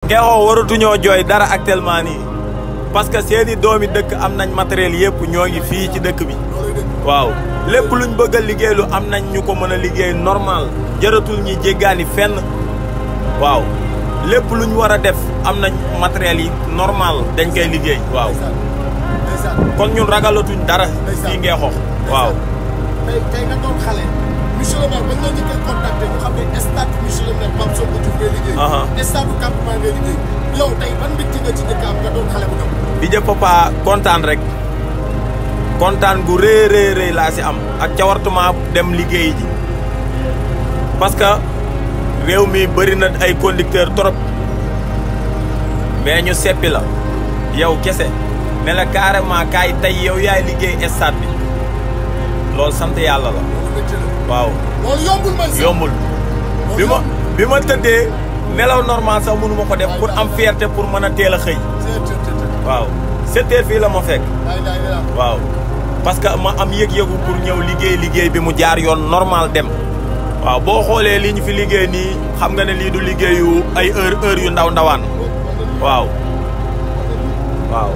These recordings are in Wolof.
Ngeexoo waratuñoo jooy dara actuellement nii parce que seeni doomi dëkk am nañ matériel yëpp ñoo ngi fii ci dëkk bi waaw lépp luñ bëgg a liggéeylu am nañ ñu ko mën a liggéey normal jëratul ñi jéggaani fenn waaw lépp luñ war a def am nañ matériel yi normal dañ koy liggéey waaw kon ñun ragalatuñ dara fii Ngeexoo waaw tey tey nga doon xale monsieur le maire bañ la njëkkee contacté ñu xam ne stade monsieur le maire Pape Sonko Diouf ngay liggéey stade bu campement ngay liggéey yow tey ban mbégte nga ci njëkk am nga doon xale bu ndaw di jë papa kontaan rek kontaan gu rëy rëy rëy laa si am ak cawartuma dem liggéey ji parce que réew mi bëri na ay conducteur trop mais ñu seppi la yow kese ne la carrément kaay tey yow yaay liggéey stade bi loolu sant yàlla la waaw loolu yombul man sax yombul bi ma bi ma tëddee nelaw normal sax mënu ma ko def pour am fierté pour mën a teel a xëy waaw sept heures fii la ma fekk waaw parce que ma am yëg-yëgu pour ñëw liggéey liggéey bi mu jaar yoon normal dem waaw boo xoolee li ñu fi liggéey nii xam nga ne lii du liggéeyu ay heure heure yu ndaw ndawaan waaw waaw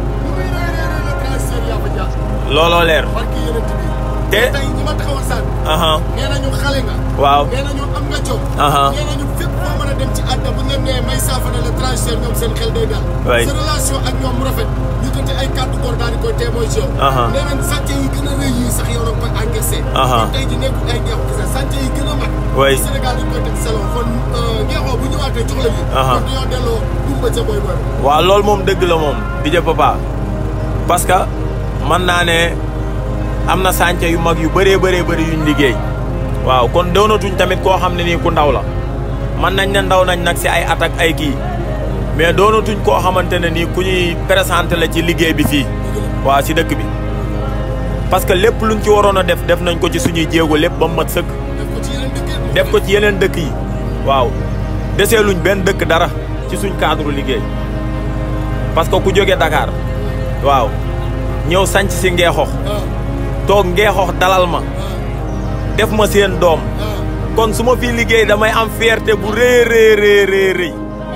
looloo leer te tey ñi ma taxawal sànq. nee nañu xale nga. waaw nee nañu am nga jom. nee nañu fépp foo mën a dem ci àdduna bu ñu leen nee may saafara la transfert ñoom seen xel day dal. sa relation ak ñoom mu rafet ñu jotee ay kàddu góor daal di koy témoin ci yow. nee nañ sànce yi gën a rëy yi sax yow la koy encaissé. kon tey jii nekkul ay ngeexu kese sànce yi gën a mag. oui Sénégal dañ koy teg salon kon ngeexoo bu ñëwaatee jox la lii. kon dañoo delloo dumba ca boy boy. waaw loolu moom dëgg la moom di jë papa parce que mën naa ne am na sànce yu mag yu bëree bëree bëri yuñ liggéey waaw kon doonatuñ tamit koo xam ne nii ku ndaw la man nañ ne ndaw nañ nag si ay at ak ay kii mais doonatuñ koo xamante ne nii ku ñuy présenté la ci liggéey bi fii waaw si dëkk bi parce que lépp luñ ci waroon a def def nañ ko ci suñuy jéego lépp ba mu mat sëkk def ko ci yeneen dëkk yi waaw desee luñ benn dëkk dara ci suñ cadre liggéey parce que ku jóge Dakar waaw ñëw sanc si Ngeexoox toog Ngeexoox dalal ma def ma seen doom kon su ma fii liggéey damay am fierté bu rëy rëy rëy rëy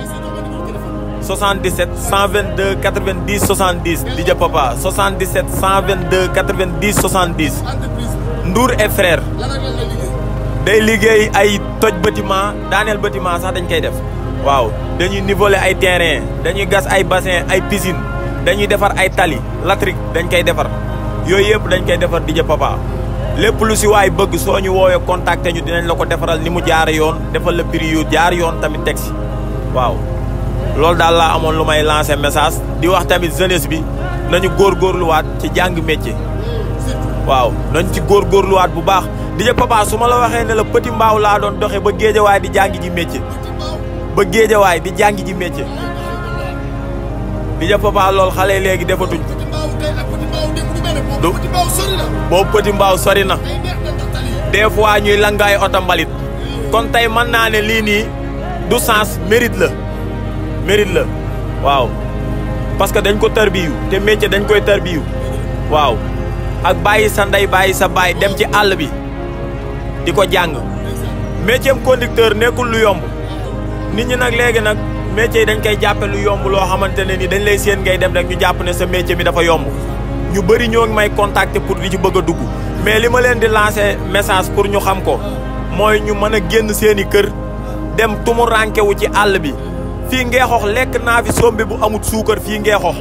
77 122 90 70 di ja papa 77 122 90 70 Ndour et frère day liggéey ay toj bâtiment daaneel bâtiment sax dañ koy def waaw dañuy niveler ay terrain dañuy gas ay bassin ay piscine dañuy defar ay tali latrik dañ koy defar yooyu yëpp dañ koy defar di ja papa lépp lu si waay bëgg soo ñu woowee contacter ñu dinañ la ko defaral ni mu jaar yoon defal la prix yu jaar yoon tamit teg si waaw loolu daal laa amoon lu may lancer message di wax tamit jeunesse bi nañu góorgóorluwaat ci jàng métier waaw nañ ci góorgóorluwaat bu baax di ja papa su ma la waxee ne la petit mbaaw laa doon doxe ba géejawaay di jàngi ji métier ba géejawaay di jàngi ji métier di ja papa lool xale léegi defatuñ du boobu petit mbaaw sori na des fois ñuy langaay oto mbalit kon tey mën naa ne lii nii du sens mérite la mérite la waaw parce que dañ ko tarbiyu te métier dañ koy tarbiyu waaw ak bàyyi sa ndey bàyyi sa baay dem ci àll bi di ko jàng métier conducteur nekkul lu yomb nit ñi nag léegi nag métier yi dañ koy jàppe lu yomb loo xamante ne ni dañ lay séen ngay dem rek ñu jàpp ne sa métier bi dafa yomb ñu bëri ñoo ngi may contacter pour di ci bëgg a dugg mais li ma leen di lancer message pour ñu xam ko mooy ñu mën a génn seeni kër dem tumu rankewu ci àll bi fii Ngeexoox lekk naa fi sombi bu amut suukar fii Ngeexoox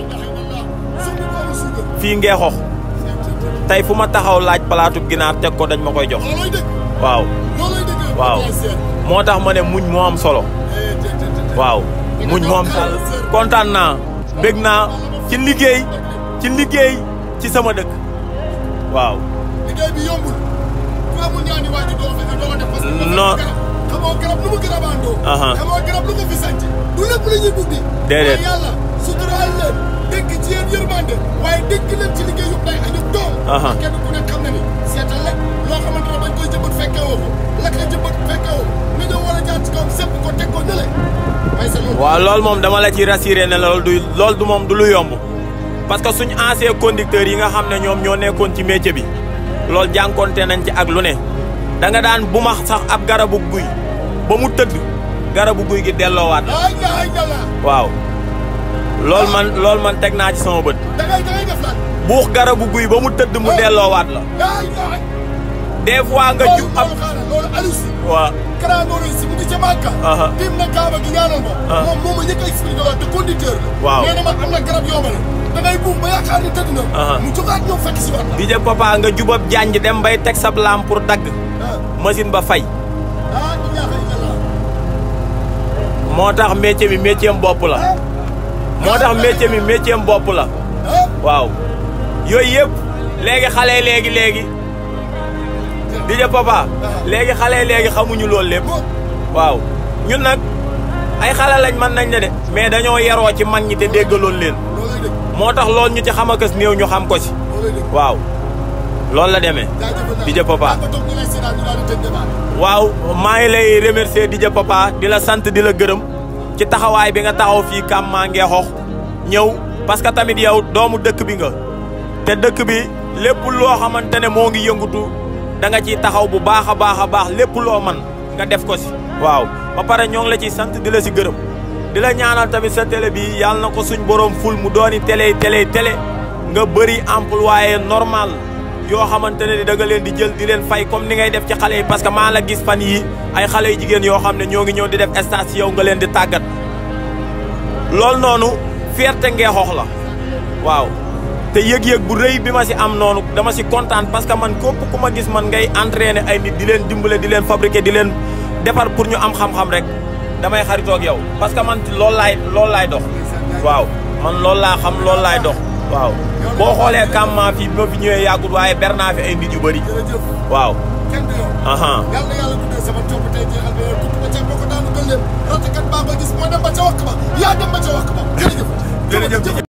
fii Ngeexoox tey fu ma taxaw laaj palaatub ginaar teg ko dañ ma koy jox waaw waaw moo tax ma ne muñ moo am solo waaw muñ moo am solo kontaan naa bég naa ci liggéey ci liggéey ci sama dëkk waaw liggéey bi yombul ku amul ñaani waajur doo fexe doo def parce que non xamoo garab lu mu garabandoo xamoo garab lu ko fi sanc du lépp la ñuy buddi déedéet waaye yàlla suturaal leen dégg ci yéen yërmande waaye dégg leen ci liggéey yëpp day añu doom kenn ku nekk xam na ni seetal rek loo xamante ne bañ koy jëmbat fekkee woo ko la koy jëmbat fekkee woo nga ñëw war a jaar ci kawam sepp ko teg ko nële may sa loolu waaw loolu moom dama la ci rassuré ne loolu du loolu du moom du lu yomb parce que suñu ancien conducteurs yi nga xam ne ñoom ñoo nekkoon ci métier bi loolu jànkonte nañ ci ak lu ne da nga daan bu ma sax ab garabu guy ba mu tëdd garabu guy gi delloowaat ay la ay la waaw loolu man loolu man teg naa ci sama bët da ngay da ngay def lan. buux garabu guy ba mu tëdd mu delloowaat la ay ay. des fois nga ju ab loolu xaaral loolu Aliou si. waaw Kara Ngor si mu ngi ca Màkka. Aha. tim na Kaaba gi ñaanal ma. Ah. moom moo ma njëkk a expliqué loolu te conducteur la. Waaw. nee na ma am na garab yoo ma ne. da ngay buum ba yaakaar ni tëdd na. Aha. mu jógaat ñëw fekk si waat la. di ja papa nga jubab janj dem bay teg sab lam pour dagg ah machine ba fay ah ilaaha illallah. moo tax métier mi métier am bopp la ah moo tax métier mi métier am bopp la ah. waaw yooyu yëpp léegi xale yi léegi léegi di ja papa léegi xale yi léegi xamuñu loolu lépp waaw ñun nag ay xale lañ mën nañ ne de mais dañoo yaroo ci mag ñi te déggaloon leen loolay dëgg moo tax loolu ñu ci xam akas néew ñu xam ko si loolay dëgg. waaw loolu la demee jaajëfal naa di ja papa daa ko toog ñu lay seetaan ñu daal di tëj débat bi. waaw maa ngi lay remercier di ja papa di la sant di la gërëm ci taxawaay bi nga taxaw fii kam maa ngee xox ñëw parce que tamit yow doomu dëkk bi nga te dëkk bi lépp loo xamante ne moo ngi yëngutu da nga ciy taxaw bu baax a baax a baax lépp loo man nga def ko si waaw ba pare ñoo ngi la ciy sant di la si gërëm di la ñaanal tamit sa télé bi yàlla na ko suñ borom ful mu dooni télé télé télé nga bëri employé normal yoo xamante ne da nga leen di jël di leen fay comme ni ngay def ci xale yi parce que maa la gis fan yi ay xale yu jigéen yoo xam ne ñoo ngi ñëw di def stage yow nga leen di tàggat loolu noonu fierté ngeexoox la waaw te yëg-yëg bu rëy bi ma si am noonu dama si kontaan parce que man képp ku ma gis man ngay entraîner ay nit di leen dimbale di leen fabriquer di leen defar pour ñu am xam-xam rek damay xaritoo ak yow parce que man loolu laay loolu laay dox waaw man loolu laa xam loolu laay dox waaw boo xoolee kàmmaa fii bi ma fi ñëwee yàggut waaye ber naa fi ay nit yu bëri jërëjëf waaw kenn du yow. aha yàlla na yàlla guddee sama coow tey jeexal ba yow tuuti ba ca bokk daanu gën leen ratekat baa ko gis moo dem ba ca wakk ba yaa dem ba ca wakk ba jërëjëf. jërëjëf